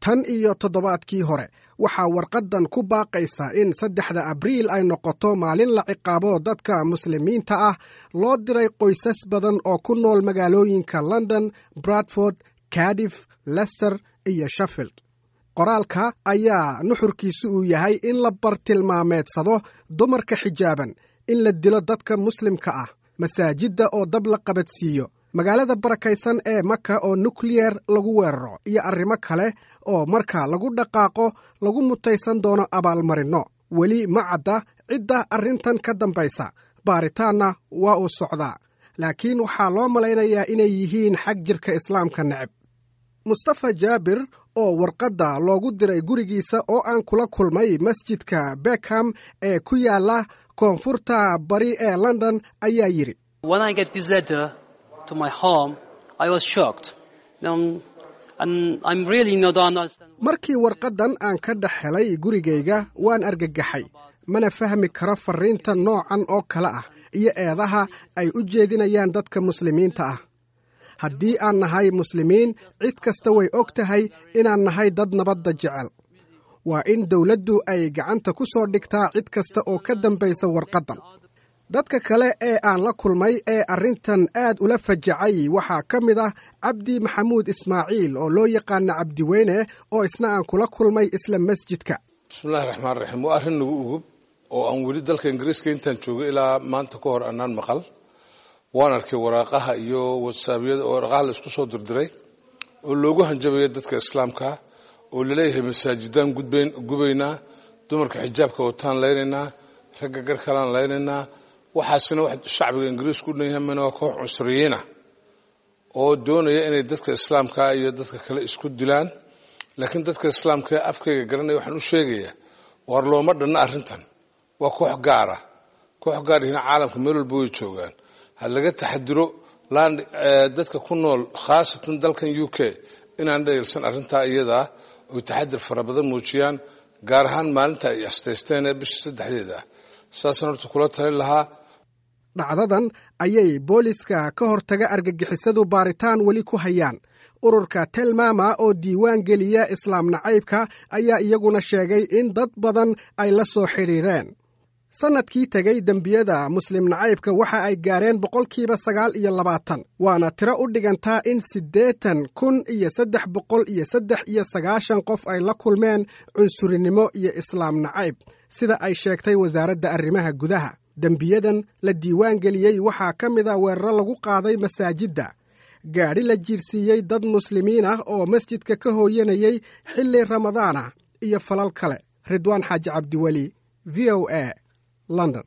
tan iyo toddobaadkii hore waxaa warqaddan ku baaqaysa in saddexda abriil ay noqoto maalin la ciqaabo dadka muslimiinta ah loo diray qoysas badan oo ku nool magaalooyinka london bradford cardiff lester iyo sheffield qoraalka ayaa nuxurkiisu uu yahay in la bartilmaameedsado dumarka xijaaban in la dilo dadka muslimka ah masaajidda oo dab la qabadsiiyo magaalada barakaysan ee maka oo nukliyer lagu weeraro iyo arrimo kale oo marka lagu dhaqaaqo lagu mutaysan doono abaalmarinno weli ma cadda cidda arrintan ka dambaysa baaritaanna waa uu socdaa laakiin waxaa loo malaynayaa inay yihiin xag jirka islaamka neceb mustafa jaabir oo warqadda loogu diray gurigiisa oo aan kula kulmay masjidka bekham ee ku yaala koonfurta bari ee london ayaa yidhi markii warqaddan aan ka dhex helay gurigayga waan argagaxay mana fahmi karo farriinta noocan oo kale ah iyo eedaha ay u jeedinayaan dadka muslimiinta ah haddii aan nahay muslimiin cid kasta way og tahay inaan nahay dad nabadda jecel waa in dawladdu ay gacanta ku soo dhigtaa cid kasta oo ka dambaysa warqaddan dadka kale ee aan la kulmay ee arrintan aad ula fajacay waxaa ka mid ah cabdi maxamuud ismaaciil oo loo yaqaana cabdiweyne oo isna aan kula kulmay isla masjidka bismillahi raxmaan raxiim waa arrin nagu ugub oo aan weli dalka ingiriiska intaan joogay ilaa maanta ka hor annaan maqal waan arkay waraaqaha iyo watsaabyada oo waraqaha la isku soo dirdiray oo loogu hanjabaya dadka islaamka oo laleeyahay masaajidaan gubaynaa dumarka xijaabka wataan laynaynaa ragga garhkalaan laynaynaa waxaasina wax shacbiga ingiriisku u dhanyahay mana waa koox cunsuriyiina oo doonaya inay dadka islaamka iyo dadka kale isku dilaan laakiin dadka islaamka ee afkayga garanaya waxaan u sheegayaa waar looma dhanna arrintan waa koox gaara koox gaar ihina caalamka meel walba way joogaan ha laga taxadiro dadka ku nool khaasatan dalkan u k inaan dhayilsan arrintaa iyadaa oy taxadir fara badan muujiyaan gaar ahaan maalinta ay astaysteen ee bisha saddexdeeda saasaan horta kula talin lahaa dhacdadan ayay booliska ka hortaga argagixisadu baaritaan weli ku hayaan ururka telmama oo diiwaan geliya islaam nacaybka ayaa iyaguna sheegay in dad badan ay la soo xidhiireen sannadkii tegey dembiyada muslim nacaybka waxa ay gaareen boqolkiiba sagaal iyo labaatan waana tiro u dhigantaa in siddeetan kun iyo saddex boqol iyo saddex iyo sagaashan qof ay la kulmeen cunsurinimo iyo islaam nacayb sida ay sheegtay wasaaradda arrimaha gudaha dembiyadan la diiwaan geliyey waxaa ka mid a weeraro lagu qaaday masaajidda gaadhi la jiirsiiyey dad muslimiin ah oo masjidka ka hooyanayay xilli ramadaana iyo falal kale ridwaan xaaji cabdiweli v o a london